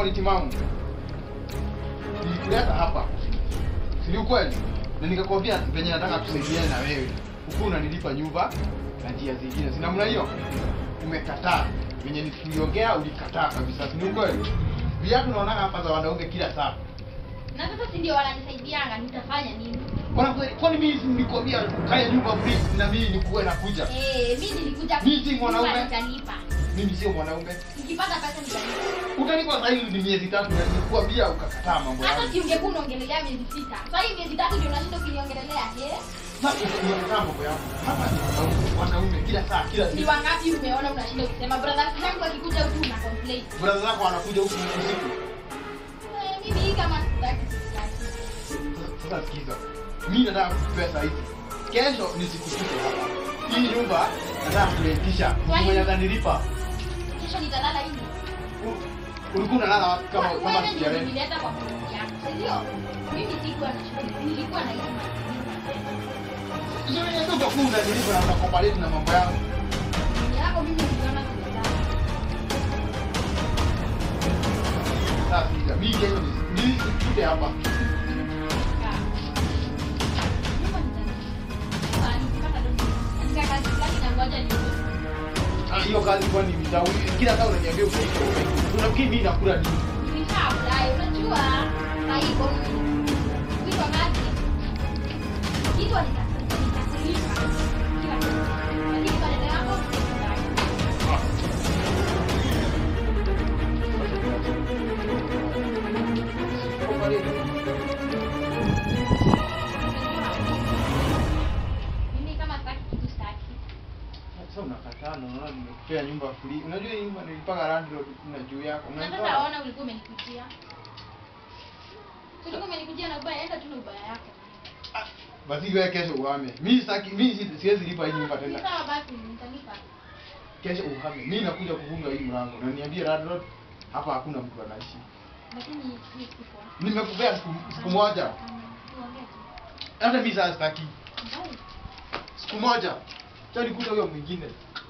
akili timamu. Nilikuleta hapa. Si ni ukweli? Na nikakwambia venye nataka tusaidiane na wewe. Huku unanilipa nyumba na njia zingine. Si namna hiyo? Umekataa. Venye niliongea ulikataa kabisa. Si ni ukweli? Viatu naona hapa za wanaume kila saa. Na sasa si ndio wananisaidianga, nitafanya nini? Bwana kweli, kwani mimi nilikwambia kaya nyumba free na mimi nikuwe nakuja. Eh, mimi nilikuja Mimi si mwanaume. nyumba nitalipa. Mimi sio mwanaume. Nikipata pesa nitalipa. Utanipa sasa hivi ni miezi tatu na nilikwambia ukakataa mambo Hata yangu. si ungekuwa unaongelelea miezi sita. Sasa hii miezi tatu ndio unashinda ukiniongelelea, eh? Sasa ukakataa mambo yangu. Hapa ni wanaume, wanaume kila saa kila Ni siku. wangapi umeona unashinda ukisema brother yangu akikuja huku una complain. Brother zako wanakuja huku usiku. Eh, mimi hii kama sitaki sitaki. Sasa sikiza. Mimi nataka pesa hizi. Kesho nisikufike hapa. Hii nyumba nataka kuitisha. Kwani- Mwenye atanilipa. Kisha nitalala hivi. U- Ulikuwa unalala wapi kama kama Wewe ndio sijaelewa? ulinileta kwa familia yako, si ndio? Mimi sikuwa na shughuli, nilikuwa na hizi. Sio yeye ndio utakuwa unanilipa na unakompaleti na mambo yangu. Yako mimi niliona sijazaa. Sasa sikiza. Mimi kesho ni nisikuje hapa. Ah, hiyo kazi kwani mtau kila saa unaniambia utaiko. Unafikiri mimi nakula nini? Sasa unakataa na unaona nimekupea nyumba free. Unajua hii nyumba nilipaka landlord na juu yako. Unajua? Ah, Basi wewe kesho uhame. Mimi sitaki mimi si- siwezi lipa hii nyumba tena. Kesho uhame. Mimi nakuja kufunga hii mlango. Na niambie landlord hapa hakuna mtu anaishi. Nimekupea siku, siku moja. Hata mimi sasa sitaki. Siku moja. Cha nikuta huyo mwingine.